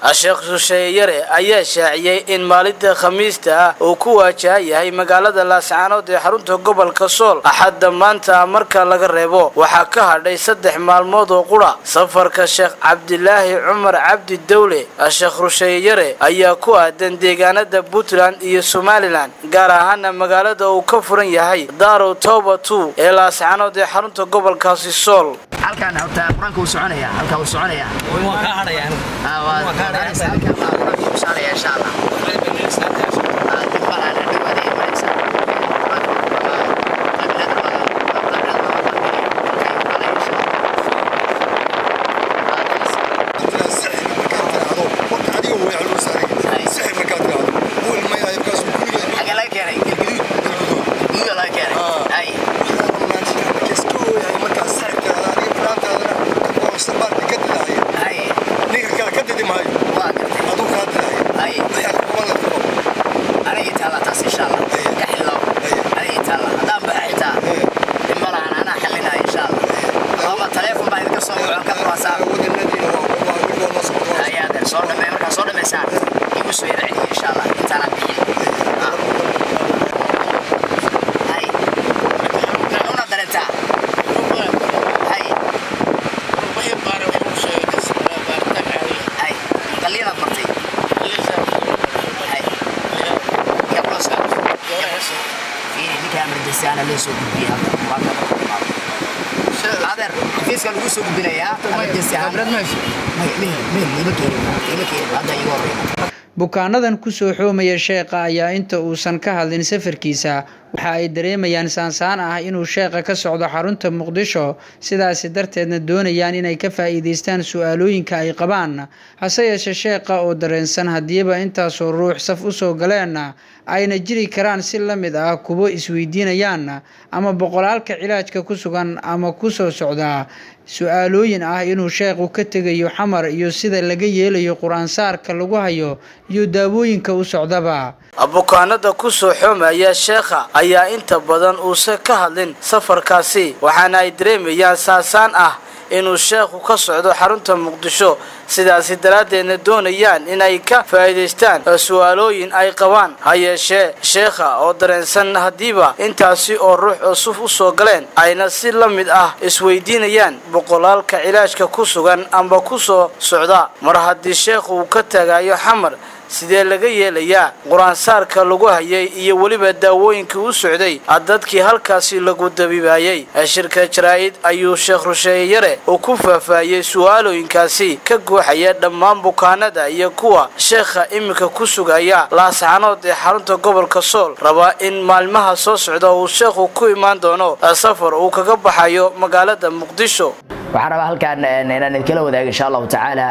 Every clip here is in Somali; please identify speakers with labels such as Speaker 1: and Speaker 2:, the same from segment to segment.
Speaker 1: sheekh rusheeyare ayaa shaaciyey in maalinta khamiista ah uu ku waajaha yahay magaalada laascaanood ee xarunta gobolka sool axadda maanta marka laga reebo waxaa ka hadhay saddex maalmood oo qura safarka sheekh cabdilaahi cumar cabdi dawle sheekh rusheeyare ayaa ku aadan deegaanada puntland iyo somalilan gaar ahaana magaalada uu ka furan yahay daarow toba two ee laascaanood ee xarunta gobolkaasi sool
Speaker 2: halkaan horta quraanka uu soconaya halkaa uu soconaya waa ka hadhaya waa ka hadhaya halkaa baa quraanka uu soconaya insha allah xagee laga keenay galguduud galguduud laga keenay ay ay waa gartay ay aniga taala taas insha allah ka xillow aniga taala haddaan baxa xitaa dhima lahan anaa xallinaya insha allah ama taleefon baa idinka soo waco ka qabaasaan ayaadeen soo dhamee markaa soo dhameysaan igu soo yara celiya insha allah intaanaan bixin hay una dareentaa hay hay qalliinaad martay hay fiiri ninka emergency ana lee soo gudbiya adeer xafiiska lagu soo gudbinayaa emergency ahaan ima keenin ima keenin hadda igu horreyn
Speaker 3: bukaanadan kusoo xoomaya sheekha ayaa inta uusan ka hadlin safarkiisa waxa ay dareemayaan saansaan ah inuu sheekha ka socdo xarunta muqdisho sidaasi darteedna doonayaan inay ka faa'iidaystaan su-aalooyinka ay qabaan hase yeeshee sheekha oo dareensan haddiiba intaasoo ruux saf usoo galeen ayna jiri karaan si la mid ah kuwo isweydiinayaan ama boqolaalka cilaajka ku sugan ama kusoo socdaa su-aalooyin ah inuu sheekhu ka tegayo xamar iyo sida laga yeelayo qur-aansaarka lagu hayo iyo daawooyinka u socdaba
Speaker 1: bukaanada kusoo xoomaya sheekha ayaa inta badan uusan ka hadlin safarkaasi waxaana ay dareemayaan saasaan ah inuu sheekhu ka socdo xarunta muqdisho sidaasi daraaddeedna doonayaan inay ka faa'iidaystaan su-aalooyin ay qabaan ha yeeshee sheekha oo dareensan haddiiba intaasi oo ruux cusuf u soo galeen ayna si la mid ah isweydiinayaan boqolaalka cilaajka ku sugan amba ku soo socda mar haddii sheekhu uu ka tagayo xamar sidee laga yeelayaa qur-aansaarka lagu hayay iyo weliba daawooyinkii u socday dadkii halkaasi lagu dabiibaayey shirka jaraa'id ayuu sheekh rusheeyare uu ku faahfaahiyey su-aalooyinkaasi ka guuxaya dhammaan bukaanada iyo kuwa sheekha iminka ku sugaya laascanood ee xarunta gobolka sool rabaa in maalmaha soo socda uu sheekhu ku imaan doono safar uu kaga baxayo magaalada muqdisho
Speaker 2: waxaan rabaa halkaan inaan idinla wadaago insha allahu tacaala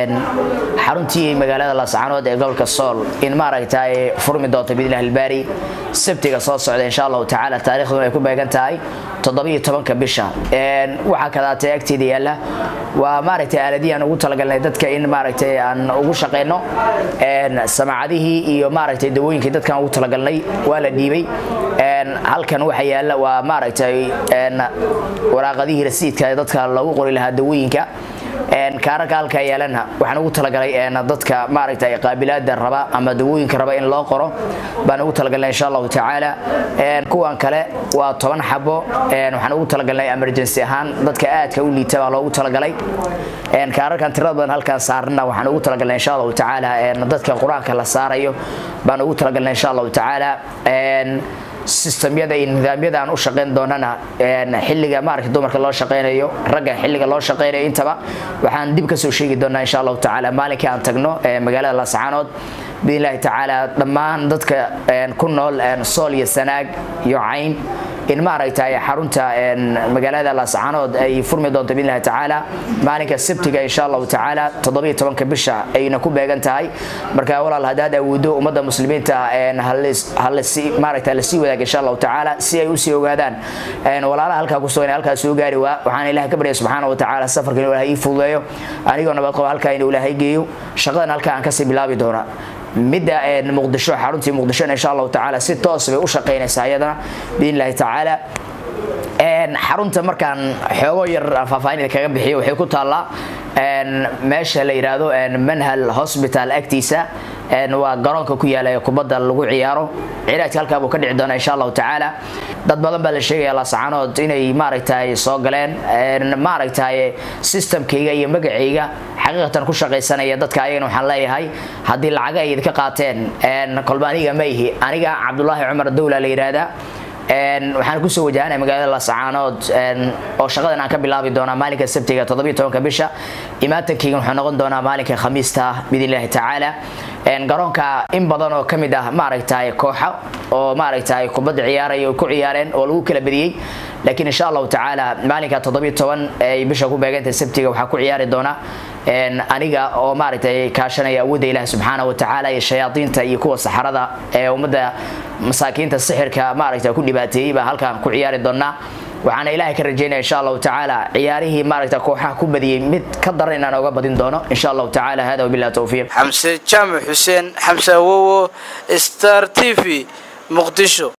Speaker 2: xaruntii magaalada laascaanood ee gobolka sool in maaragtay furmi doonto biidnillahi albaari sabtiga soo socda insha allahu tacaala taariikhduna ay ku beegan tahay toddobiyo tobanka bisha waxaa kadaatay agteeda yaalla waa maaragtay aaladihii aan ugu talagalnay dadka in maaragtay aan ugu shaqayno samaacadihii iyo maaragtay dawooyinkii dadkaan ugu talagalnay waa la dhiibay halkan waxa yaalla waa maaragtay waraaqadihii rasiidka dadka lagu qori lahaa dawooyinka kaararka halkaa yeelana waxaan ugu talagalay dadka maaragtay qaabilaada raba ama dawooyinka raba in loo qoro baan ugu talagalnay insha allahu tacaala kuwan kale waa toban xabo waxaan ugu talagalnay emergency ahaan dadka aadka u liita baa loogu talagalay kaararkan tirada badan halkaan saarana waxaan ugu talagalnay insha allahu tacaala dadka qur-aanka la saarayo baan ugu talagalnay insha allahu tacaala sistamyada iyo nidaamyada aan u shaqayn doonana xilliga maaragta dumarka loo shaqaynayo ragga xilliga loo shaqaynayo intaba waxaan dib kasoo sheegi doonaa insha allahu tacaala maalinkii aan tagno magaalada laascaanood biidnillahi tacaala dhammaan dadka ku nool sool iyo sanaag iyo cayn in maaragtay xarunta magaalada laascaanood ay furmi doonto biidnillahi tacaala maalinka sabtiga insha allahu tacaala toddobiyo tobanka bisha ayna ku beegan tahay marka walaal haddaad awoodo ummadda muslimiinta maaragta lasii wadaaga insha allahu tacaala si ay usii ogaadaan walaalaha halkaa ku sugan halkaa soo gaari waa waxaan ilaah ka baryay subxaana wa tacaala safarka inuu ilahay ii fududeeyo anigoo nabad qaba halkaa inuu ilaahay geeyo shaqadan halkaa aan kasii bilaabi doona midda muqdisho xaruntii muqdishona insha allahu tacaala si toos bay u shaqaynaysaa ayadana biidn illahi tacaala xarunta markaan xoogo yar faahfaahin kaga bixiyo waxay ku taallaa meesha la yidhaahdo manhal hospital agtiisa waa garoonka ku yaala ee kubadda lagu ciyaaro cilaajka halkaa buu ka dhici doonaa insha allahu tacaala dad badan baa la sheegaya laasacanood inay maaragtay soo galeen maaragtay systemkayga iyo magacayga xaqiiqatan ku shaqaysanaya dadka ayagana waxaan leeyahay haddii lacaga ay idinka qaateen kolba aniga ma ihi aniga cabdulaahi cumar dowla la yidhaahdaa waxaan kusoo wajahanaya magaalada laascaanood oo shaqadan aan ka bilaabi doonaa maalinka sabtiga toddobiyo tobanka bisha imaatankayga wuxuu noqon doonaa maalinka khamiista biidn illahi tacaala garoonka in badan oo kamid ah maaragtay kooxa oo maaragtay kubadda ciyaaraya ku ciyaareen oo lagu kala badiyey laakiin insha allahu tacaala maalinka toddobiyo toban ay bisha ku beeganta sabtiga waxaa ku ciyaari doona aniga oo maaragtay kaashanaya awoodda ilaah subxaana wa tacaala iyo shayaadiinta iyo kuwa saxarada ee ummadda masaakiinta sixirka maaragta ku dhibaateeyey baa halkaan ku ciyaari doonaa waxaana ilaahay ka rajeynaya insha allahu tacaala ciyaarihii maaragta kooxaha ku badiyey mid ka daran inaan oga badin doono insha allahu tacaala hada wabillahi towfiiq
Speaker 1: xamse jaamac xuseen xamse awowo star t v muqdisho